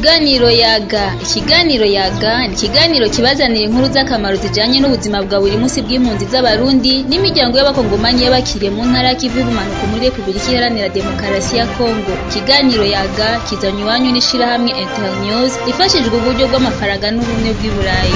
Ikiganiro yaga ikiganiro yaga ni ikiganiro kibazanira inkuru z'akamaro zijanye n'ubuzima bwa buri munsi bw'impunzi z'abarundi n'imiryango y'abakongomanyi y'abakiriye mu ntara y'ikivu y'ubumanuko muri repubulika iharanira demokarasi ya kongo ikiganiro yaga kizanye iwanyu n'ishirahamwe internews ifashijwe uburyo bw'amafaranga n'ubumwe bw'i burayi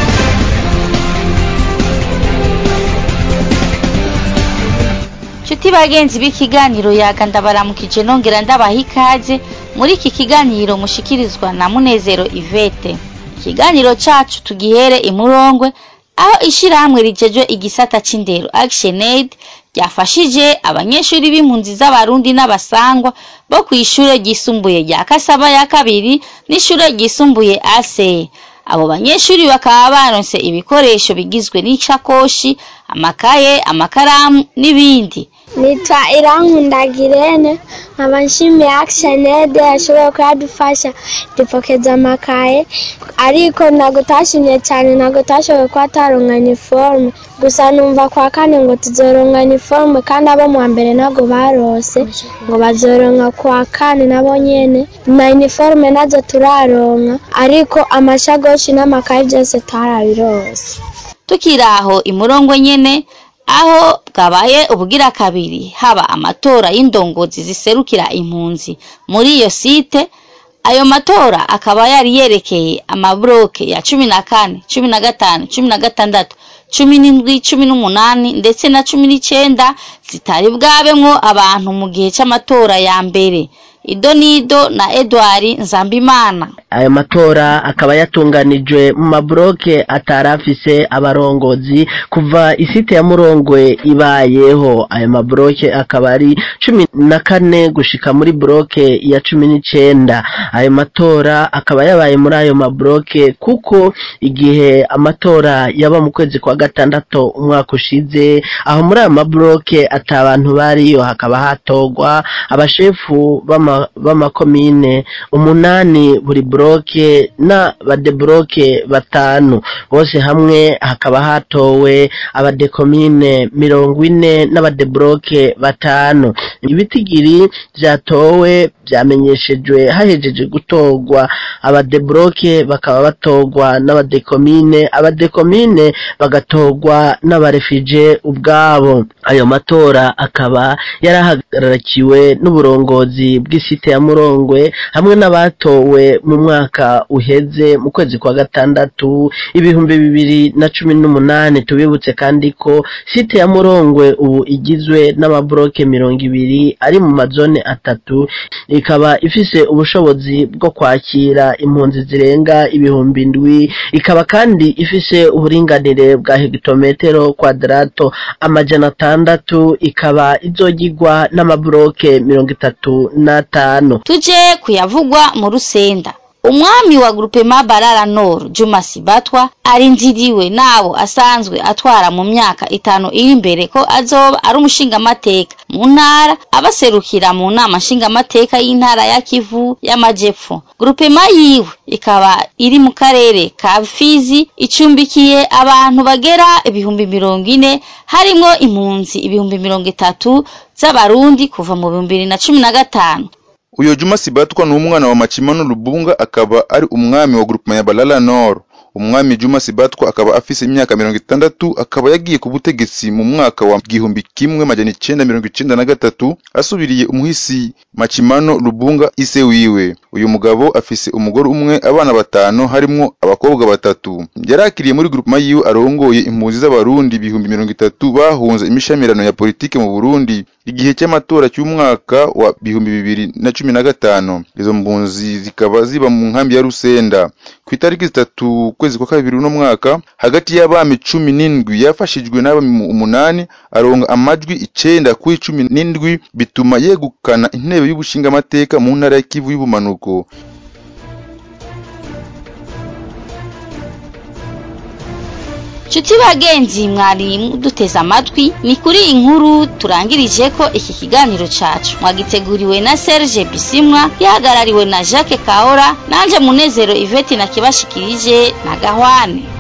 Nshuti bagenzi b'ikiganiro yaga ndabaramukije nongera ndabaha ikaze muri iki kiganiro mushikirizwa na Munezero Ivete. Ikiganiro cacu tugihere imurongwe aho ishirahamwe rijejwe igisata c'indero Action Aid ryafashije abanyeshuri b'impunzi z'abarundi n'abasangwa bo kw'ishure ryisumbuye rya Kasaba ya kabiri n'ishure ryisumbuye ASE. Abo banyeshuri bakaba baronse ibikoresho bigizwe n'isakoshi, amakaye, amakaramu n'ibindi. nitwa irankunda girene nkaba nshimiye action aid yashoboye kuyadufasha dupokeza amakaye ariko ntabwo utashimye cyane ntabwo utashoboye kuba ataronka iniforume gusa numva kwa kane ngo tuzoronka iniforume kandi abo mu wa mbere ntabwo barose ngo bazoronka kwa kane nabo nyene na iniforume nazo turaronka ariko amashagoshi n'amakaye byose twarabirose Tukiri aho imurongo nyene aho bwabaye ubugira kabiri haba amatora y'indongozi ziserukira impunzi muri iyo site ayo matora akaba yari yerekeye amabloke ya cumi na kane cumi na gatanu cumi na gatandatu cumi n'indwi cumi n'umunani ndetse na cumi n'icenda zitari bwabemwo abantu mu gihe c'amatora ya mbere ido nido na edward nzambimana ayo matora akaba yatunganijwe mu mabloke atari afise abarongozi kuva isite ya murongwe ibayeho ayo mabloke akaba ari cumi na kane gushika muri bloke ya cumi n'icenda ayo matora akaba yabaye muri ayo mabloke kuko igihe amatora yaba mu kwezi kwa gatandatu umwaka ushize aho muri ayo mabloke ata bantu bariyo hakaba hatorwa abashefu b'ama b'amakomine umunani buri bloke na badebloke batanu bose hamwe hakaba hatowe abadekomine mirongo ine n'abadebloke batanu ibitigiri vyatowe vyamenyeshejwe hahejeje gutorwa abadebloke bakaba batorwa n'abadekomine abadekomine bagatorwa n'abarefije ubwabo ayo matora akaba yarahagarakiwe n'uburongozi bw'isite ya murongwe hamwe n'abatowe mu mwaka uheze mu kwezi kwa gatandatu ibihumbi bibiri na cumi n'umunani tubibutse kandi ko site ya murongwe ubu igizwe n'amabloke mirongo ibiri ari mu mazone atatu ikaba ifise ubushobozi bwo kwakira impunzi zirenga ibihumbi ndwi ikaba kandi ifise uburinganire bwa hegitometero kwadrato amajana atandatu ikaba izogirwa n'amabloke mirongo itatu n'atanu tuje kuyavugwa mu rusenda umwami wa grupema barara nord juma sibatwa arindiriwe nabo asanzwe atwara mu myaka itanu iri imbere ko azoba ari umushingamateka mu ntara abaserukira mu nama nshingamateka y'intara ya kivu y'amajepfo grupema yiwe ikaba iri mu karere ka fizi icumbikiye abantu bagera ibihumbi mirongo ine harimwo impunzi ibihumbi mirongo itatu z'abarundi kuva mu bihumbi bibiri na cumi na gatanu uyo juma sibatwa ni umwana wa makimano lubunga akaba ari umwami wa groupement ya balala nord umwami juma sibatwa akaba afise imyaka mirongo itandatu akaba yagiye ku butegetsi mu mwaka wa gihumbi kimwe majana icenda mirongo icenda na gatatu asubiriye umuhisi makimano lubunga ise wiwe uyu mugabo afise umugore umwe abana batanu harimwo abakobwa batatu yarakiriye muri groupement yiwe arongoye impunzi z'abarundi ibihumbi mirongo itatu bahunze imishamirano ya politike mu burundi igihe cy'amatora cy'umwaka wa bihumbi bibiri na cumi na gatanu izo mpunzi zikaba ziba mu nkambi ya rusenda ku itariki zitatu ukwezi kwa kabiri uno mwaka hagati y'abami cumi n'indwi yafashijwe n'abami umunani aronga amajwi icenda kuri cumi n'indwi bituma yegukana intebe y'ubushingamateka mu ntara ya kivu y'ubumanuko Nshuti bagenzi mwari muduteze amatwi ni kuri iyi nkuru turangirije ko iki kiganiro cacu mwagiteguriwe na Serge Bisimwa gihagarariwe na Jacques Kaora nanje Munezero Yvette nakibashikirije na Gahwane